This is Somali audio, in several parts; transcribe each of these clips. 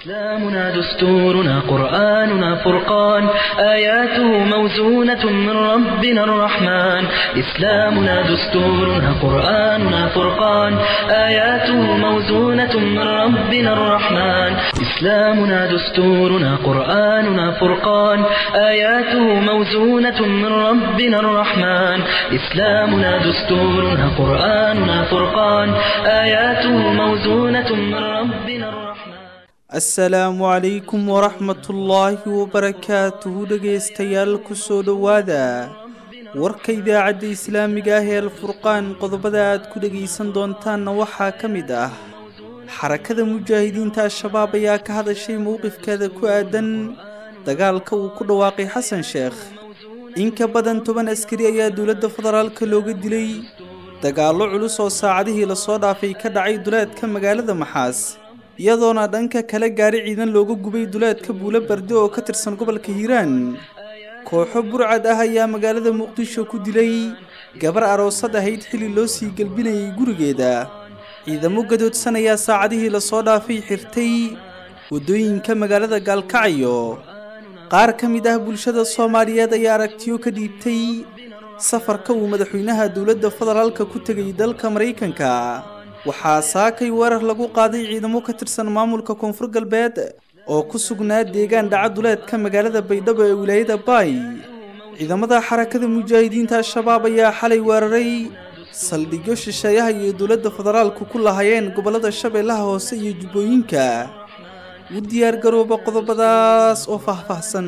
إسلامنا دستورنا قرآننا فرقان آياته موزونة من ربنا الرحمن إسلامنا دستورنا قرآننا فرقان آياته موزونة من ربنا الرحمن إسلامنا دستورنا قرآننا فرقان آياته موزونة من ربنا الرحمن إسلامنا دستورنا قرآننا فرقان آياته موزونة من ربنا الرحمن asalaamu calaykum waraxmatullaahi wabarakaatuhu dhegaystayaal kusoo dhowaada warka idaacadda islaamiga ah ee alfurqaan qodobada aad ku dhegaysan doontaanna waxaa ka mid ah xarakada mujaahidiinta al-shabaab ayaa ka hadashay mowqifkeeda ku aadan dagaalka uu ku dhawaaqay xasan sheekh in ka badan toban askari ayaa dowladda federaalka looga dilay dagaallo culus oo saacadihii lasoo dhaafay ka dhacay duleedka magaalada maxaas iyadoona dhanka kale gaari ciidan looga gubay duleedka buulo barde oo ka tirsan gobolka hiiraan kooxo burcad ah ayaa magaalada muqdisho ku dilay gabar aroosad ahayd xilli loo sii gelbinayay gurigeeda ciidamo gadoodsan ayaa saacadihii lasoo dhaafay xirtay waddooyinka magaalada gaalkacyo qaar ka mid ah bulshada soomaaliyeed ayaa aragtiyo ka dhiibtay safarka uu madaxweynaha dowladda federaalka ku tegay dalka maraykanka waxaa saakay weerar lagu qaaday ciidamo ka tirsan maamulka koonfur galbeed oo ku sugnaa deegaan dhaca duleedka magaalada baydhabo ee wilaayada baay ciidamada xarakada mujaahidiinta al-shabaab ayaa xalay weeraray saldhigyo shisheeyaha iyo dowladda federaalku ku lahaayeen gobollada shabeellaha hoose iyo jubbooyinka u diyaargarooba qodobadaas oo faahfaahsan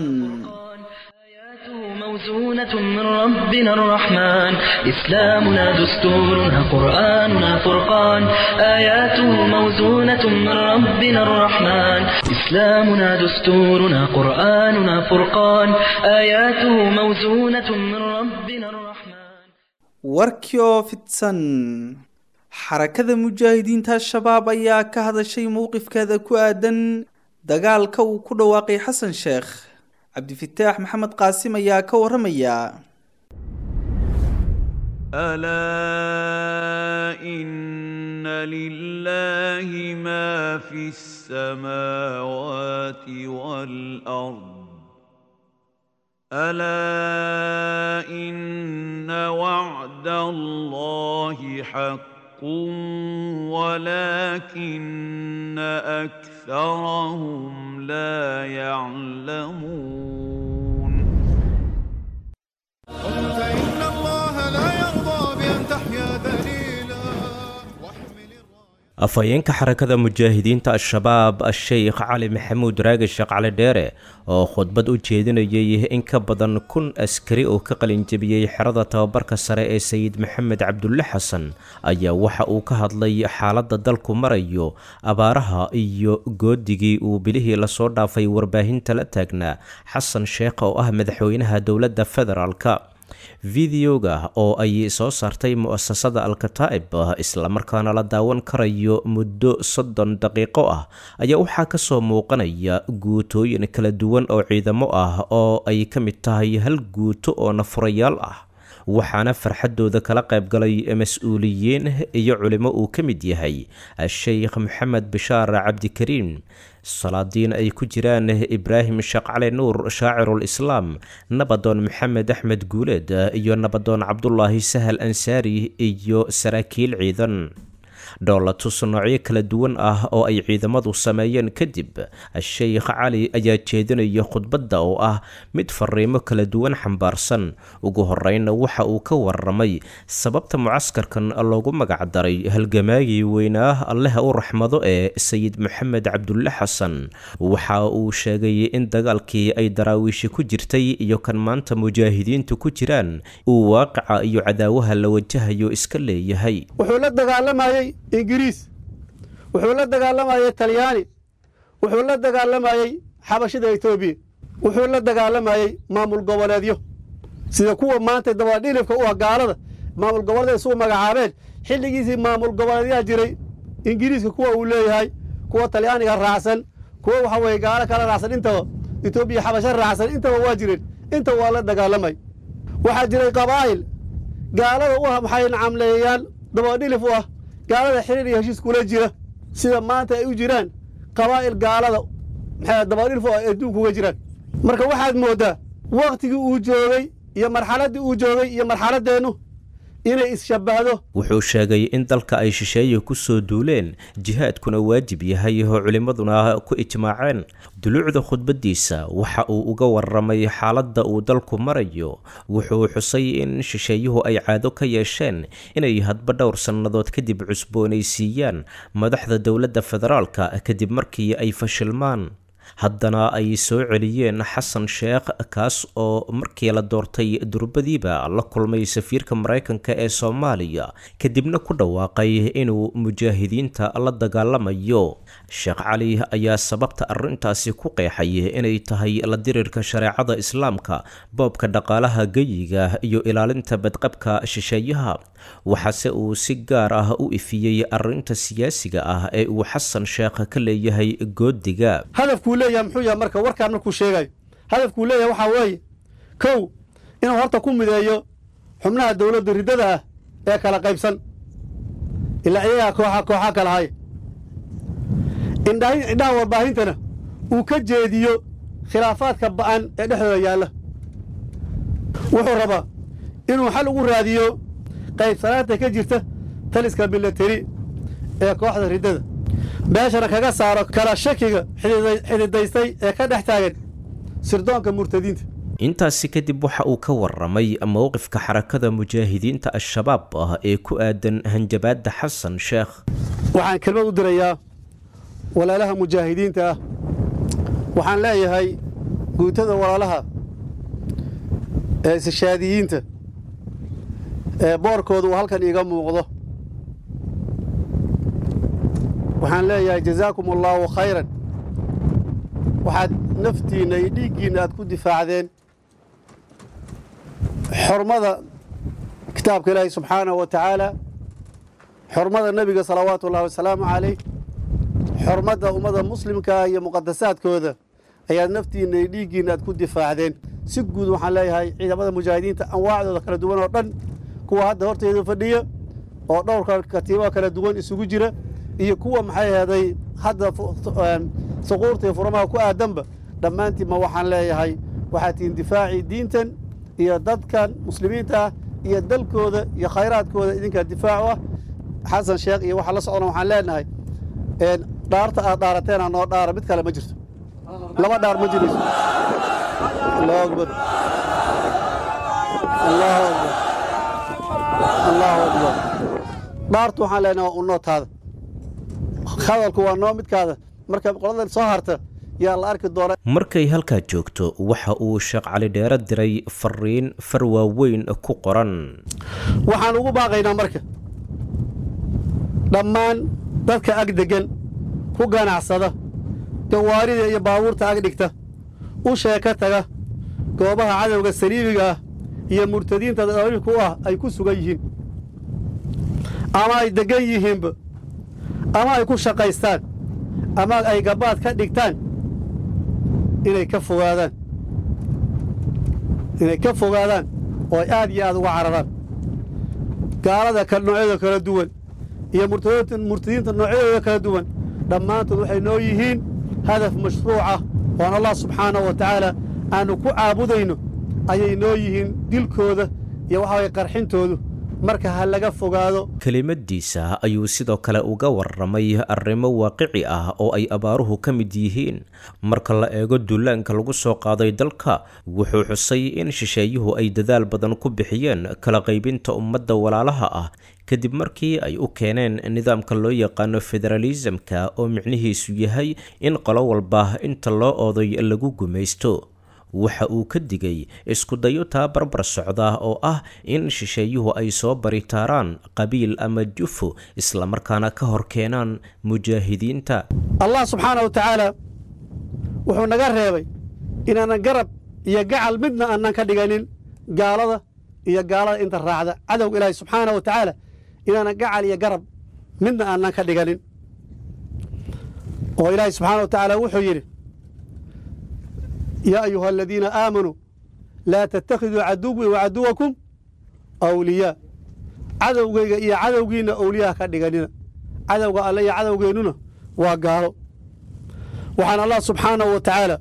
موزونة من ربنا الرحمن إسلامنا دستورنا قرآننا فرقان آياته موزونة من ربنا الرحمن إسلامنا دستورنا قرآننا فرقان آياته موزونة من ربنا الرحمن warkii oo fidsan xarakada mujaahidiinta al-shabaab ayaa ka hadashay mowqifkeeda ku aadan dagaalka uu ku dhawaaqay xasan sheekh cabdifataax maxamed qaasim ayaa ka waramaya ألا إن لله ما في السماوات والأرض ألا إن وعد الله حق ولكن أكثرهم لا يعلمون فإن الله لا يرضى بأن تحيا ذليلا واحمل الراية afhayeenka xarakada mujaahidiinta al-shabaab a-sheykh cali maxamuud raagi sheekh cali dheere oo khudbad u jeedinayay in ka badan kun askari oo ka qalinjabiyey xerada tababarka sare ee sayid maxamed cabdulle xasan ayaa waxa uu ka hadlay xaaladda dalku marayo abaaraha iyo goodigii uu bilihii lasoo dhaafay warbaahinta la taagnaa xasan sheekh oo ah madaxweynaha dowladda federaalka videoga oo ay soo saartay mu-asasada alkataa'ib islamarkaana la daawan karayo muddo soddon daqiiqo ah ayaa waxaa kasoo muuqanaya guutooyin kala duwan oo ciidamo ah oo ay ka mid tahay hal guuto oo nafurayaal ah waxaana farxadooda kala qaybgalay mas-uuliyiin iyo culimo uu ka mid yahay a-sheykh maxamed bishaar cabdikariim salaadiin ay ku jiraan ibraahim sheekh cali nuur shaacirul islaam nabadoon maxamed axmed guuleed iyo nabadoon cabdulaahi sahal ansaari iyo saraakiil ciidan dhoolatus noocyo kala duwan ah oo ay ciidamadu sameeyeen kadib a-sheykh cali ayaa jeedinaya khudbadda oo ah mid fariimo kala duwan xambaarsan ugu horreynna waxa uu ka waramay sababta mucaskarkan loogu magacdaray halgamaagii weynaa alleha u raxmado ee sayid maxamed cabdulle xasan waxa uu sheegay in dagaalkii ay daraawiishi ku jirtay iyo kan maanta mujaahidiintu ku jiraan uu waaqica iyo cadaawaha la wajahayo iska leeyahay wuxuu la dagaalamayey ingiriis wuxuu la dagaalamayey talyaani wuxuu la dagaalamayey xabashida etoobiya wuxuu la dagaalamayey maamul goboleedyo sida kuwa maanta dabadhilifka u ah gaalada maamul goboleed isugu magacaabeen xilligiisii maamul goboleedyaa jiray ingiriiska kuwa uu leeyahay kuwa talyaaniga raacsan kuwa waxa weye gaalo kala raacsan intaba etoobiya xabasho raacsan intaba waa jireen intaba waa la dagaalamay waxaa jiray qabaa'il gaalada u ah maxay nacamleeyaan dabadhilif u ah gaalada xiriir iyo heshiis kula jira sida maanta ay u jiraan qabaa'il gaalada maxay dabadhilfo ay adduunka uga jiraan marka waxaad mooddaa wakhtigii uu joogay iyo marxaladdii uu joogay iyo marxaladdeennu inay isshabbahdo wuxuu sheegay in dalka ay shisheeye ku soo duuleen jihaadkuna waajib yahay oo culimmaduna ku ijmaaceen duluucda khudbaddiisa waxa uu uga warramay xaaladda uu dalku marayo wuxuu xusay in shisheeyuhu ay caado ka yeesheen inay hadba dhowr sannadood kadib cusboonaysiiyaan madaxda dowladda federaalka kadib markii ay fashilmaan haddana ay soo celiyeen xasan sheekh kaas oo markii la doortay durbadiiba la kulmay safiirka maraykanka ee soomaaliya kadibna ku dhawaaqay inuu mujaahidiinta la dagaalamayo sheekh cali ayaa sababta arrintaasi ku qeexay inay tahay la dirirka shareecada islaamka boobka dhaqaalaha geyiga iyo ilaalinta badqabka shisheeyaha waxaase uu si gaar ah u ifiyey arrinta siyaasiga ah ee uu xasan sheekh ka leeyahay goodiga hadafkuu leeyahay muxuu yahay marka warkaan markuu sheegayo hadafkuu leeyahay waxaa weeye kow inuu horta ku mideeyo xubnaha dowladda riddada ah ee kala qaybsan ilaa iyagaa kooxa kooxa kala haya indhahi indhaha warbaahintana uu ka jeediyo khilaafaadka ba'an ee dhexdooda yaalla wuxuu rabaa inuu xal ugu raadiyo qaybsanaanta ka jirta taliska milateri ee kooxda riddada meeshana kaga saaro kala shakiga xididaystay ee ka dhex taagan sirdoonka murtadiinta intaasi kadib waxa uu ka warramay mowqifka xarakada mujaahidiinta al-shabaab ah ee ku aadan hanjabaadda xasan sheekh waxaan kelmad u dirayaa walaalaha mujaahidiinta ah waxaan leeyahay guutada walaalaha ee isishaadiyiinta ee boorkooda uu halkan iiga muuqdo waxaan leeyahay jazaakum allaahu khayran waxaad naftiinna iyo dhiiggiinna aad ku difaacdeen xormada kitaabka ilaahi subxaanahu wa tacaala xormada nebiga salawaatu ullahi wasalaamu calayh xormadda ummadda muslimkaa iyo muqadasaadkooda ayaad naftiinna iyo dhiiggiinna aad ku difaacdeen si guud waxaan leeyahay ciidamada mujaahidiinta anwaacdooda kala duwan oo dhan kuwa hadda horteeda fadhiya oo dhowrka katiibada kala duwan isugu jira iyo kuwa maxay aheeday hadda suquurta iyo furamaha ku aadanba dhammaantiinma waxaan leeyahay waxaad tihiin difaacii diintan iyo dadkan muslimiinta ah iyo dalkooda iyo khayraadkooda idinkaa difaacu ah xasan sheekh iyo waxa la socona waxaan leenahay dhaarta aad dhaarateena noo dhaara mid kale ma jirto laba dhaar ma jirayso allahu akbar allahu akbar allahu akbar dhaartu waxaan leenahay waa unoo taada hadalku waa noo midkaada marka qoladan soo harta yaa la arki doona markay halkaa joogto waxa uu sheekh cali dheere diray fariin far waaweyn ku qoran waxaan ugu baaqaynaa marka dhammaan dadka ag deggan ku ganacsada gawaarida iyo baabuurta ag dhigta u sheeka taga goobaha cadowga saliibiga ah iyo murtadiinta daliilku ah ay ku sugan yihiin ama ay deggan yihiinba ama ay ku shaqaystaan ama ay gabaad ka dhigtaan inay ka fogaadaan inay ka fogaadaan oo ay aad iyo aad uga cararaan gaalada noocyada kala duwan iyo murtadiinta noocyadooda kala duwan dhammaantood waxay noo yihiin hadaf mashruucah oon allah subxaanahu wa tacaala aannu ku caabudayno ayay noo yihiin dilkooda iyo waxa way qarxintoodu marka ha laga fogaado kelimadiisa ayuu sidoo kale uga warramay arrimo waaqici ah oo ay abaaruhu ka mid yihiin marka la eego duulaanka lagu soo qaaday dalka wuxuu xusay in shisheeyuhu ay dadaal badan ku bixiyeen kala qaybinta ummadda walaalaha ah kadib markii ay u keeneen nidaamka loo yaqaano federaalisamka oo micnihiisu yahay in qolo walba inta loo ooday lagu gumaysto waxa uu ka digay iskudayo taa barbar socda oo ah in shisheeyuhu ay soo baritaaraan qabiil ama jufo islamarkaana ka hor keenaan mujaahidiinta allah subxaana wa tacaala wuxuu naga reebay inaanan garab iyo gacal midna aanan ka dhiganin gaalada iyo gaalada inta raacda cadowga ilaahi subxaana wa tacaala inaanan gacal iyo garab midna aanan ka dhiganin oo ilaahi subxaana wa tacaala wuxuu yidhi yaa ayuha aladiina aamanuu laa tattakhiduu caduwii wa caduwakum awliyaa cadowgayga iyo cadowgiinna awliyaha ka dhiganina cadowga alle iyo cadowgeennuna waa gaalo waxaan allah subxaanahu wa tacaala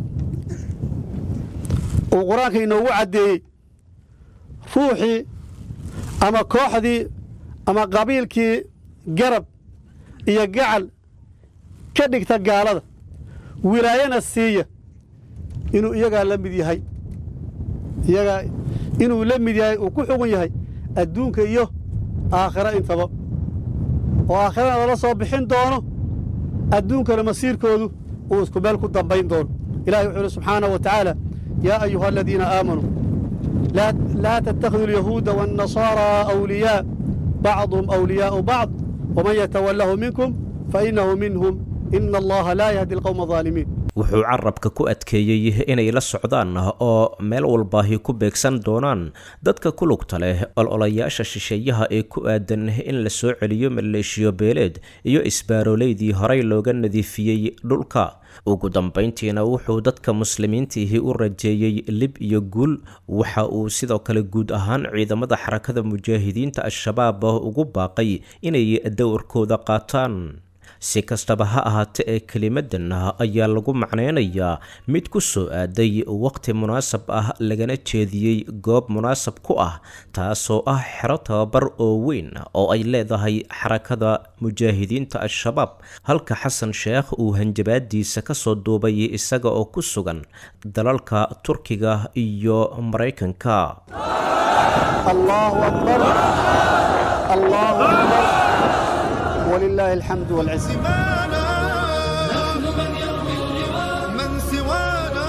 uu qur-aanka inoogu caddeeyey ruuxii ama kooxdii ama qabiilkii garab iyo gacal ka dhigta gaalada wilaayana siiya inuu iyagaa la mid yahay iyagaa inuu la mid yahay uu ku xugun yahay adduunka iyo aakhiro intaba oo aakhirana lala soo bixin doono adduunkana masiirkoodu uu isku meel ku dambayn doono ilahi wuxuu ihi subxaanaه wa tacaala yaa ayuha aladiina aamanuu laa tattakhiduu alyahuuda waاnnasaaraa awliyaa bacduhum awliyaa'u bacd waman yatawalahu minkum fainahu minhum ina allaha laa yahdi alqowma الظaalimiin wuxuu carabka ku adkeeyey inay la socdaan oo meel walbaahi ku beegsan doonaan dadka ku lugta leh ololayaasha shisheeyaha ee ku aadan in la soo celiyo maleeshiyo beeleed iyo isbaaroleydii horey looga nadiifiyey dhulka ugu dambayntiina wuxuu dadka muslimiintiihi u rajeeyey lib iyo guul waxa uu sidoo kale guud ahaan ciidamada xarakada mujaahidiinta al-shabaab ugu baaqay inay dowrkooda qaataan si kastaba ha ahaatee ee kelimadan ayaa lagu macneynayaa mid ku soo aaday waqti munaasab ah lagana jeediyey goob munaasab ku ah taasoo ah xero tababar oo weyn oo ay leedahay xarakada mujaahidiinta al-shabaab halka xasan sheekh uu hanjabaadiisa kasoo duubay isaga oo ku sugan dalalka turkiga iyo maraykanka allahu akbar allahu akbar ولله الحمد والعز سوانا من سوانا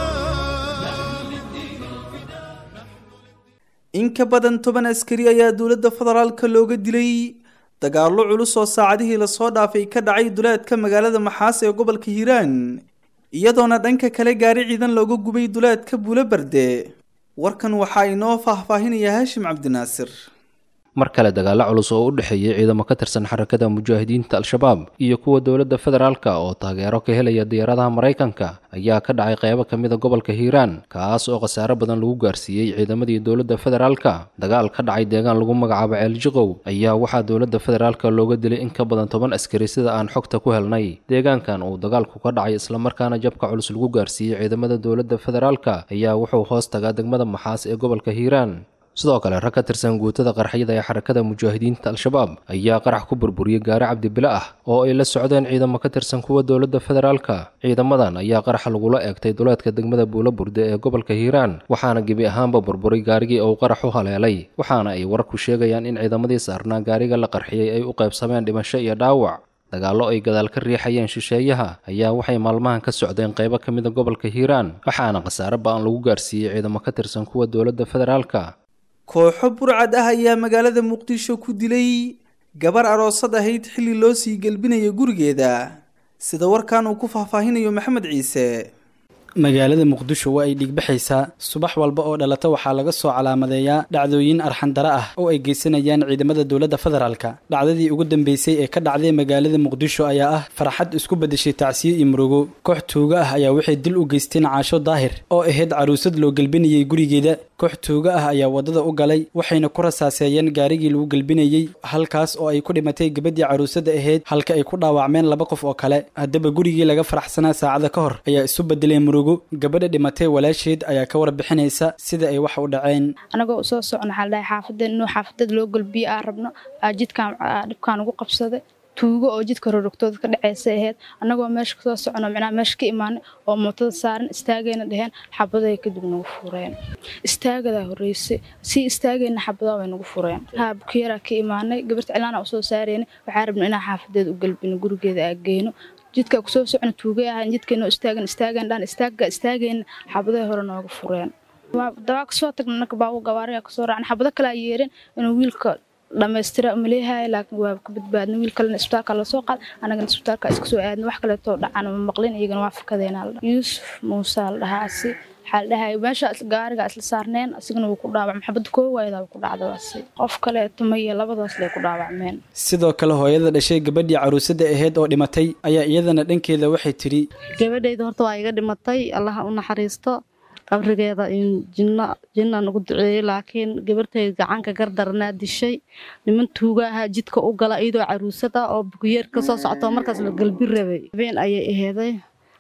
in ka badan toban askari ayaa dowladda federaalka looga dilay dagaallo culus oo saacadihii lasoo dhaafay ka dhacay duleedka magaalada maxaas ee gobolka hiiraan iyadoona dhanka kale gaari ciidan looga gubay duleedka buulo barde warkan waxaa inoo faahfaahinaya haashim cabdinaasir mar kale dagaalo culus oo u dhexeeyay ciidamo ka tirsan xarakada mujaahidiinta al-shabaab iyo kuwa dowladda federaalka oo taageero ka helaya diyaaradaha maraykanka ayaa ka dhacay qeybo ka mida gobolka hiiraan kaas oo khasaare badan lagu gaarsiiyey ciidamadii dowladda federaalka dagaal ka dhacay deegaan lagu magacaabo ceeljiqow ayaa waxaa dowladda federaalka looga dilay in ka badan toban askari sida aan xogta ku helnay deegaankan uu dagaalku ka dhacay islamarkaana jabka culus lagu gaarsiiyey ciidamada dowladda federaalka ayaa wuxuu hoos tagaa degmada maxaas ee gobolka hiiraan sidoo kale rag ka tirsan guutada qarxyada ee xarakada mujaahidiinta al-shabaab ayaa qarax ku burburiyey gaari cabdibile ah oo ay la socdeen ciidamo ka tirsan kuwa dowladda federaalka ciidamadan ayaa qaraxa lagula eegtay duleedka degmada buulo burde ee gobolka hiiraan waxaana gebi ahaanba burburay gaarigii uu qarax u haleelay waxaana ay wararku sheegayaan in ciidamadii saarnaa gaariga la qarxiyey ay u qaybsameen dhimasho iyo dhaawac dagaallo ay gadaal ka riixayeen shisheeyaha ayaa waxay maalmahan ka socdeen qaybo ka mida gobolka hiiraan waxaana khasaare ba-an lagu gaarsiiyey ciidamo ka tirsan kuwa dowladda federaalka kooxo burcad ah ayaa magaalada muqdisho ku dilay gabar aroosad ahayd xilli loo sii gelbinayo gurigeeda sida warkan uu ku faahfaahinayo maxamed ciise magaalada muqdisho waa ay dhiigbaxaysaa subax walba oo dhalata waxaa laga soo calaamadeeyaa dhacdooyin arxandara ah oo ay geysanayaan ciidamada dowladda federaalka dhacdadii ugu dambeysay ee ka dhacday magaalada muqdisho ayaa ah farxad isku bedeshay tacsiyo iyo murugo koox tuuga ah ayaa waxay dil u geysteen caasho daahir oo ahayd caruusad loo gelbinayey gurigeeda koox tuuga ah ayaa waddada u galay waxayna ku rasaaseeyeen gaarigii lagu gelbinayey halkaas oo ay ku dhimatay gabadii caruusada ahayd halka ay ku dhaawacmeen laba qof oo kale haddaba gurigii laga faraxsanaa saacada ka hor ayaa isu bedelay murugo gabadha dhimatay walaasheed ayaa ka warbixinaysa sida ay wax u dhaceen anagoo usoo socno waxaa ladhahay xaafadeen inuu xaafadada loo golbiyo aan rabno aa jidkaan dhibkaan ugu qabsaday tuugo oo jidka rorogtooda ka dhaceysa ahayd annagoo meesha kasoo socono micnaha meesha ka imaanay oo mootada saaran istaagayna dheheen xabaday kadib nagu fureen istaagadaa horreysay sii istaagayna xabadaa way nagu fureen haa bukiyaraa ka imaanay gabarta cilaana usoo saarayna waxaa rabno inaan xaafadeeda u galbino gurigeeda aa geyno jidkaa kusoo socno tuugay ahayn jidkaynoo istaagan istaagan dhaan istaagga istaagayna xabadahay hore nooga fureen dabaa kasoo tagna naka baabu gabaariga kasoo raacna xabado kale a yeereen inuu wiilka dhammaystira umaleeyahay laakiin waa ka badbaadna wiil kalena isbitaalka lasoo qaad anagana isbitaalka iska soo aadna wax kaleetoo dhacan ma maqlin iyagana waa fakadeena yuusuf muuse la dhahaa asi waxaa la dhahay meesha gaariga isla saarneen asigana wuu ku dhaawac maxabadda koo waayada ku dhacdaasi qof kaleeto maya labadaas lay ku dhaawacmeen sidoo kale hooyada dhashay gabadhii caruusada ahayd oo dhimatay ayaa iyadana dhankeeda waxay tidhi gabadhayda horta waa iga dhimatay allaha u naxariisto qabrigeeda jinno jinnaan ugu duceeyey laakiin gabartay gacanka gardaranaa dishay niman tuuga ahaa jidka u gala iyadoo caruusad ah oo bukuyeer ka soo socto markaas la galbi rabay habeen ayay aheeday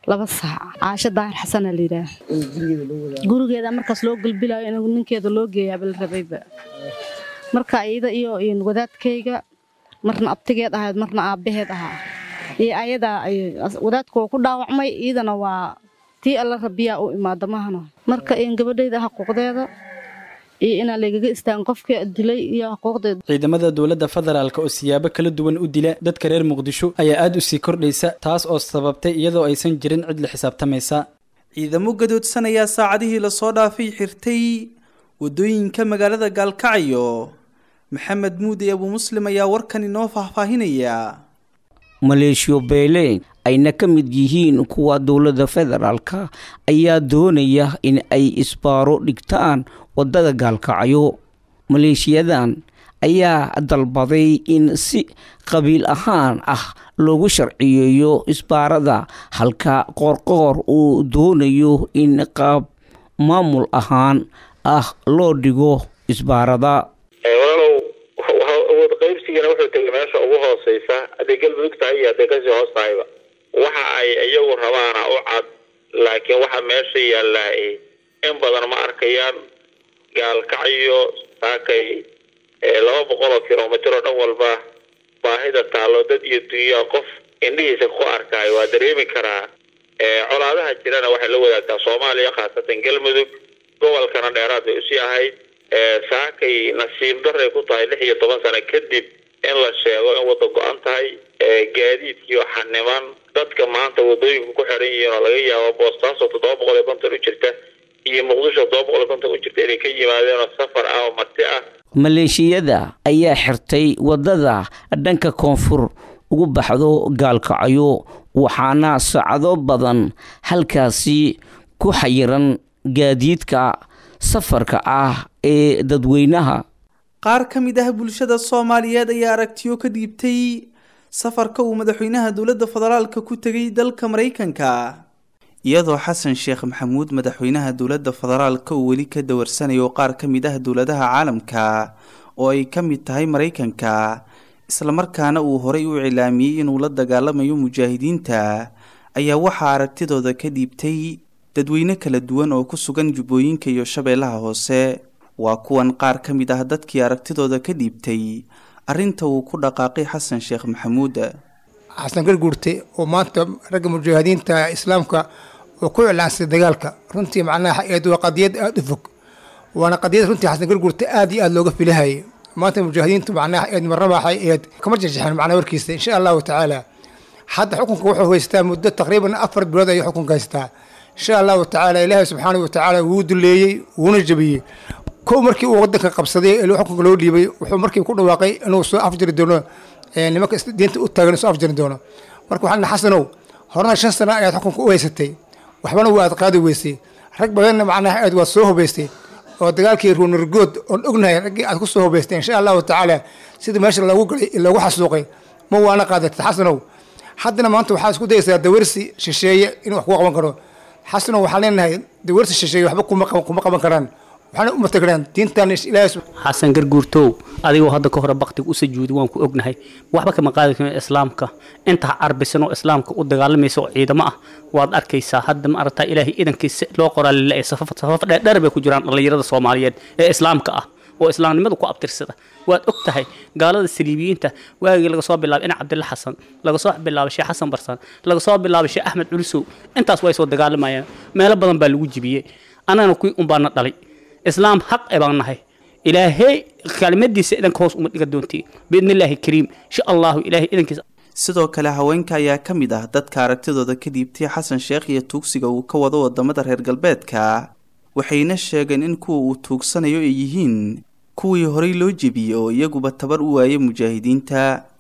laba saac caasho daahir xasana la yidhaah gurigeeda markaas loo gulbilayo in ninkeeda loo geeyaaba la rabayba marka iyada iyo wadaadkayga marna abtigeed ahayd marna aabbaheed ahaa iyo ayadaa wadaadka waa ku dhaawacmay iyadana waa tii alla rabiyaa u imaada mahana marka gabadhayda xaquuqdeeda iyo inaa lagaga istaagan qofkii dilay iyo xaquuqdeeda ciidamada dowladda federaalk oo siyaabo kala duwan u dila dadka reer muqdisho ayaa aad u sii kordhaysa taas oo sababtay iyadoo aysan jirin cid la xisaabtamaysa ciidamo gadoodsan ayaa saacadihii lasoo dhaafay xirtay waddooyinka magaalada gaalkacyo maxamed muude abuu muslim ayaa warkan inoo faahfaahinaya maleeshiyo beeleyn ayna ka mid yihiin kuwa dowladda federaalka ayaa doonaya in ay isbaaro dhigtaan waddada gaalkacyo maleeshiyadan ayaa dalbaday in si qabiil ahaan ah loogu sharciyeeyo isbaarada halka qoorqoor uu doonayo in qaab maamul ahaan ah loo dhigo isbaarada walaalow awood qaybsigana wuxuu tegay meesha ugu hooseysa hadday galmudug tahay iyo hadday kasii hoos tahayba waxa ay iyagu rabaana u cad laakiin waxa meesha yaallaa in badan ma arkayaan gaalkacyo saakay laba boqol oo kilomitr oo dhan walba baahida taallo dad iyo dunyaa qof indhihiisa ku arkaayo waa dareemi karaa colaadaha jirana waxay la wadaagtaa soomaaliya khaasatan galmudug gobolkana dheeraad bay usii ahayd saakay nasiib daray ku tahay lix iyo toban sano kadib in la sheego in wadda go-an tahay gaadiidkii oo xaniman dadka maanta wadooyinku ku xiran yihiin oo laga yaabo boostaaso toddoba boqol iyo konton u jirta iyo muqdisho toddoba boqol iyo konton u jirta inay ka yimaadeenoo safar ah oo marti ah maleeshiyada ayaa xirtay waddada dhanka koonfur ugu baxdo gaalkacyo waxaana saacado badan halkaasi ku xayiran gaadiidka safarka ah ee dadweynaha qaar ka mid ah bulshada soomaaliyeed ayaa aragtiyo ka dhiibtay safarka uu madaxweynaha dowladda federaalka ku tegay dalka maraykanka iyadoo xasan sheekh maxamuud madaxweynaha dowladda federaalka uu weli ka dawarsanayo qaar ka mid ah dowladaha caalamka oo ay ka mid tahay maraykanka islamarkaana uu horay u cilaamiyey inuu la dagaalamayo mujaahidiinta ayaa waxaa aragtidooda ka dhiibtay dadweyne kala duwan oo ku sugan jubbooyinka iyo shabeellaha hoose waa kuwan qaar ka mid ah dadkii aragtidooda ka dhiibtay arrinta uu ku dhaqaaqay xasan sheekh maxamuud xasan garguurte oo maanta ragga mujaahidiinta islaamka oo ku iclaansay dagaalka runtii macnaha eed waa qadiyad aada u fog waana qadiyad runtii xasan garguurte aad iyo aada looga filahayay maanta mujaahidiintu macnaha eed marrabaxay eed kama jajexeen macnaha warkiisa insha allahu tacaala hadda xukunka wuxuu haystaa muddo taqriiban afar bilood ayuu xukunka haystaa insha allahu tacaala ilaahay subxaanahu watacaala wuu duleeyey wuuna jabiyey kow markii uu wadanka qabsaday ee xukunka loo dhiibay wuxuu markii ku dhawaaqay inuu soo afjiri doono nimanka diinta u taagan soo afjiri doono marka waxaan xasanow horena shan sano ayaad xukunka u haysatay waxbana waa aad qaadi weysay rag badanna macnaha aad waad soo hubaystay oo dagaalkii ruunargood oon ognahay raggii aad ku soo hubaystay insha allahu tacaala sidii meesha loogu galay loogu xasuuqay ma waana qaadatay xasanow haddana maanta waxaa isku dayaysaa dawarsi shisheeye inuu wax ku qaban karo xasanow waxaan leenahay dawarsi shisheeye waxba kuma qaban karaan waxaana u matagaraan diintan ilaahay xasan garguurtow adigoo hadda ka hore baktiga u sajuudi waan ku ognahay waxba kama qaadi karin islaamka inta carbisan oo islaamka u dagaalamaysa oo ciidamo ah waad arkaysaa hadda ma aragtaa ilaahay idankiisa loo qoraa lila safaf dheerdheer bay ku jiraan dhallinyarada soomaaliyeed ee islaamka ah oo islaamnimadu ku abtirsada waad og tahay gaalada saliibiyiinta waagii laga soo bilaabay ina cabdilla xasan laga soo bilaabay sheekh xasan barsan laga soo bilaabay sheekh axmed culusow intaas way soo dagaalamayaan meelo badan baa lagu jibiyey annagana kuwii unbaana dhalay islaam xaq e baan nahay ilaahay kaalmadiisa idanka hoos uma dhiga doontii biidnillaahi kariim insha allahu ilaahay idankiisa sidoo kale haweenka ayaa ka mid ah dadka aragtidooda ka dhiibtay xasan sheekh iyo tuugsiga uu ka wado wadamada reer galbeedka waxayna sheegeen in kuwa uu tuugsanayo ay yihiin kuwii horey loo jebiyey oo iyaguba tabar u waayay mujaahidiinta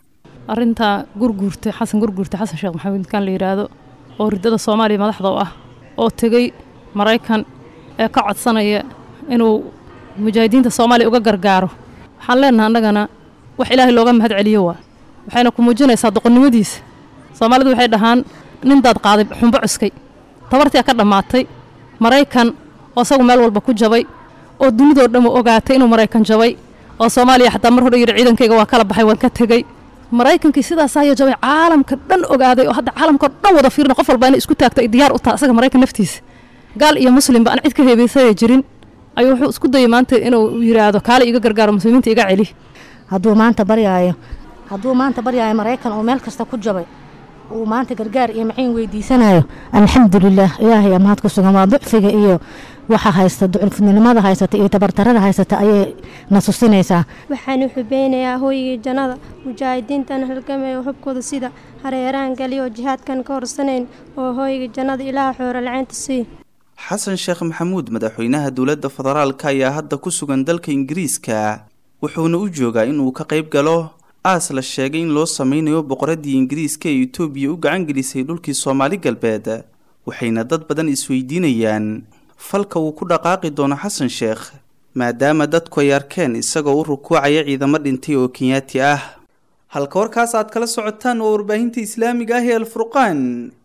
arintaa gurguurta xasan gurguurta xasan sheekh maxamuud kan la yidhaahdo oo ridada soomaaliya madaxda u ah oo tegey maraykan ee ka codsanaya inuu mujaahidiinta soomaaliya uga gargaaro waxaan leenahay annagana wax ilaahay looga mahad celiyo waa waxayna ku muujinaysaa doqonnimadiisa soomaalidu waxay dhahaan nindaad qaaday xumbo cuskay tabartii ka dhammaatay maraykan oo isagu meel walba ku jabay oo dunidoo dhan u ogaatay inuu maraykan jabay oo soomaaliya xataa mar hore yidhi ciidankayga waa kala baxay waan ka tegey maraykankii sidaas ayaa jabay caalamka dhan ogaaday oo hadda caalamka dhan wada fiirina qof walba inay isku taagto ay diyaar u tahay asaga maraykan naftiisa gaal iyo muslimba aan cid ka heebaysaya jirin ayuu wuxuu isku dayay maanta inuu yidhaahdo kaale iga gargaaro muslimiinta iga celi hadduu maanta baryaayo hadduu maanta baryaayo maraykan oo meel kasta ku jabay uu maanta gargaar iyo maciin weydiisanayo alxamdulilah ilaahay mahad ku sugan waa ducfiga iyo waxa haysta ducufnimada haysata iyo tabartarada haysata ayay na tusinaysaa waxaan u xubeynayaa hooyigii jannada mujaahidiintan halgamaya xubkooda sida hareeraan galiyo jihaadkan ka horsanayn oo hooyigii jannada ilaaha xooro lacaynta sii xasan sheekh maxamuud madaxweynaha dowladda federaalka ayaa hadda ku sugan dalka ingiriiska wuxuuna u joogaa inuu ka qayb galo aas la sheegay in loo sameynayo boqoradii ingiriiska ee etoobiya u gacan gelisay dhulkii soomaali galbeed waxayna dad badan isweydiinayaan falka uu ku dhaqaaqi doono xasan sheekh maadaama dadku ay arkeen isagoo u rukuucaya ciidamo dhintay oo kenyaati ah halka warkaas aad kala socotaan waa warbaahinta islaamiga ah ee alfurqaan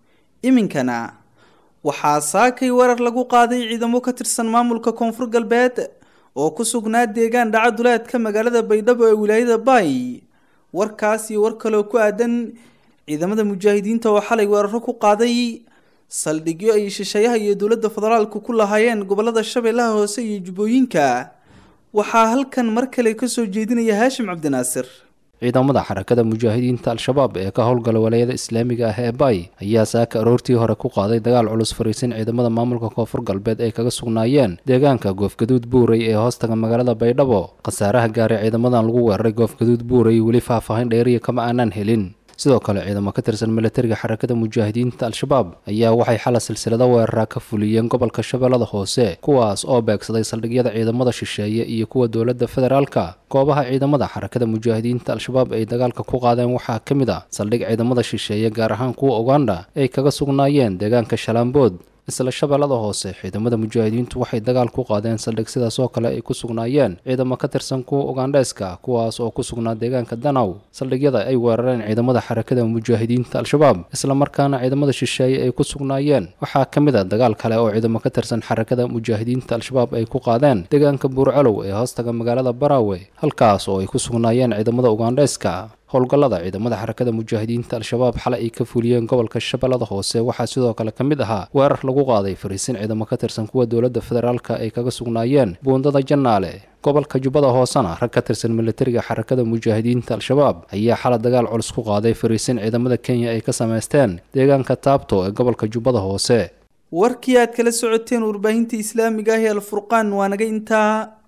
iminkana waxaa saakay weerar lagu qaaday ciidamo ka tirsan maamulka koonfur galbeed oo ku sugnaa deegaan dhaca duleedka magaalada baydhabo ee wilaayada baay warkaas iyo war kaloo ku aadan ciidamada mujaahidiinta oo xalay weeraro ku qaaday saldhigyo ay shisheeyaha iyo dowladda federaalku ku lahaayeen gobolada shabeellaha hoose iyo jubbooyinka waxaa halkan mar kale kasoo jeedinaya haashim cabdinaasir ciidamada xarakada mujaahidiinta al-shabaab ee ka howlgala walaayada islaamiga ah ee baay ayaa saaka aroortii hore ku qaaday dagaal culus fariisin ciidamada maamulka koonfur galbeed ay kaga sugnaayeen deegaanka goofgaduud buurey ee hoostaga magaalada baydhabo khasaaraha gaaray ciidamadan lagu weeraray goofgaduud buurey weli faahfaahin dheeriya kama aanaan helin sidoo kale ciidamo ka tirsan milatariga xarakada mujaahidiinta al-shabaab ayaa waxay xala silsilado weerara ka fuliyeen gobolka shabeellada hoose kuwaas oo beegsaday saldhigyada ciidamada shisheeye iyo kuwa dowladda federaalka goobaha ciidamada xarakada mujaahidiinta al-shabaab ay dagaalka ku qaadeen waxaa ka mid a saldhig ciidamada shisheeye gaar ahaan kuwa uganda ay kaga sugnaayeen deegaanka shalaambood isla shabeellada hoose ciidamada mujaahidiintu waxay dagaal ku qaadeen saldhig sidaas oo kale ay ku sugnaayeen ciidamo ka tirsan kuwa ugandheeska kuwaas oo ku sugnaa deegaanka danaw saldhigyada ay weerareen ciidamada xarakada mujaahidiinta al-shabaab islamarkaana ciidamada shisheeye ay ku sugnaayeen waxaa ka mid a dagaal kale oo ciidamo ka tirsan xarakada mujaahidiinta al-shabaab ay ku qaadeen deegaanka buurcalow ee hoostaga magaalada baraawe halkaas oo ay ku sugnaayeen ciidamada ugandheeska howlgallada ciidamada xarakada mujaahidiinta al-shabaab xalay ay ka fuliyeen gobolka shabeellada hoose waxaa sidoo kale ka mid ahaa weerar lagu qaaday fariisin ciidamo ka tirsan kuwa dowladda federaalka ay kaga sugnaayeen buundada jannaale gobolka jubbada hoosena rag ka tirsan milatariga xarakada mujaahidiinta al-shabaab ayaa xala dagaal culus ku qaaday fariisin ciidamada kenya ay ka samaysteen deegaanka taabto ee gobolka jubbada hoose warkii aad kala socoteen warbaahinta islaamiga ah ee alfurqaan waa naga intaa